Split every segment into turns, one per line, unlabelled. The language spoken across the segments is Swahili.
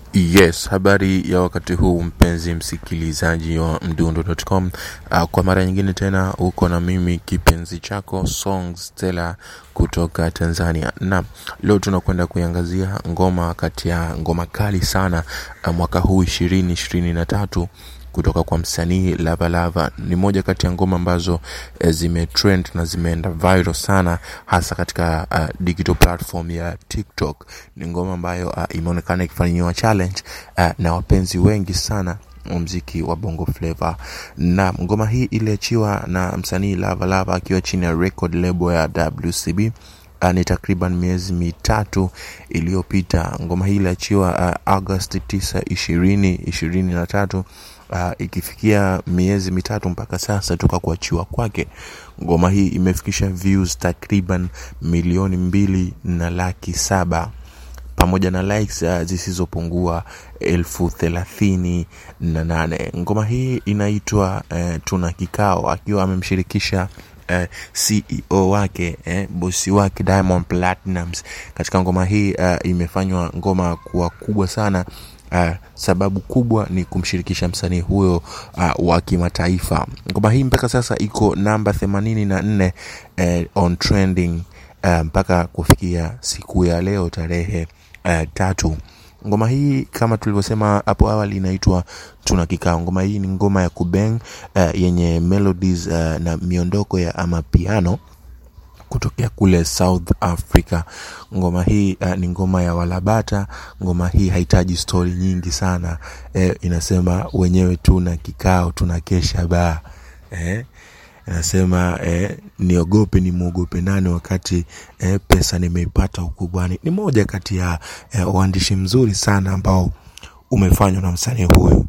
Yes, habari ya wakati huu mpenzi msikilizaji wa mdundo.com. Uh, kwa mara nyingine tena uko na mimi kipenzi chako Song Stella kutoka Tanzania. Na leo tunakwenda kuiangazia ngoma kati ya ngoma kali sana uh, mwaka huu ishirini ishirini na tatu kutoka kwa msanii Lava Lava. Ni moja kati ya ngoma ambazo eh, zimetrend na zimeenda viral sana, hasa katika uh, digital platform ya TikTok. Ni ngoma ambayo uh, imeonekana ikifanyiwa challenge uh, na wapenzi wengi sana wa mziki wa bongo flava na ngoma hii iliachiwa na msanii Lava Lava akiwa chini ya record label ya WCB uh, ni takriban miezi mitatu iliyopita. Ngoma hii iliachiwa uh, August 9 ishirini ishirini na tatu uh, ikifikia miezi mitatu mpaka sasa toka kuachiwa kwake. Ngoma hii imefikisha views takriban milioni mbili na laki saba pamoja na likes uh, zisizopungua elfu thelathini na nane. Ngoma hii inaitwa uh, tuna kikao, akiwa amemshirikisha uh, CEO wake eh, bosi wake Diamond Platnumz. Katika ngoma hii uh, imefanywa ngoma kuwa kubwa sana. Uh, sababu kubwa ni kumshirikisha msanii huyo uh, wa kimataifa. Ngoma hii mpaka sasa iko namba themanini na nne uh, on trending uh, mpaka kufikia siku ya leo tarehe uh, tatu. Ngoma hii kama tulivyosema hapo awali inaitwa tuna kikao. Ngoma hii ni ngoma ya kubeng uh, yenye melodies uh, na miondoko ya ama piano kutokea kule South Africa. Ngoma hii uh, ni ngoma ya Walabata. Ngoma hii hahitaji stori nyingi sana eh, inasema wenyewe tuna kikao, tuna kesha baa eh, inasema eh, niogope nimwogope nani wakati eh, pesa nimeipata ukubwani. Ni moja kati ya eh, uandishi mzuri sana ambao umefanywa na msanii huyu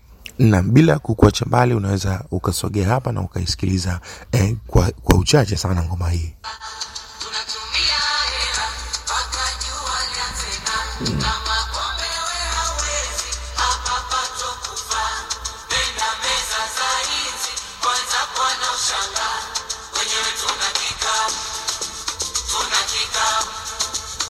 na bila kukuacha mbali, unaweza ukasogea hapa na ukaisikiliza eh, kwa, kwa uchache sana ngoma hii.
tunatumia hela mpaka jua lianze ng'aa.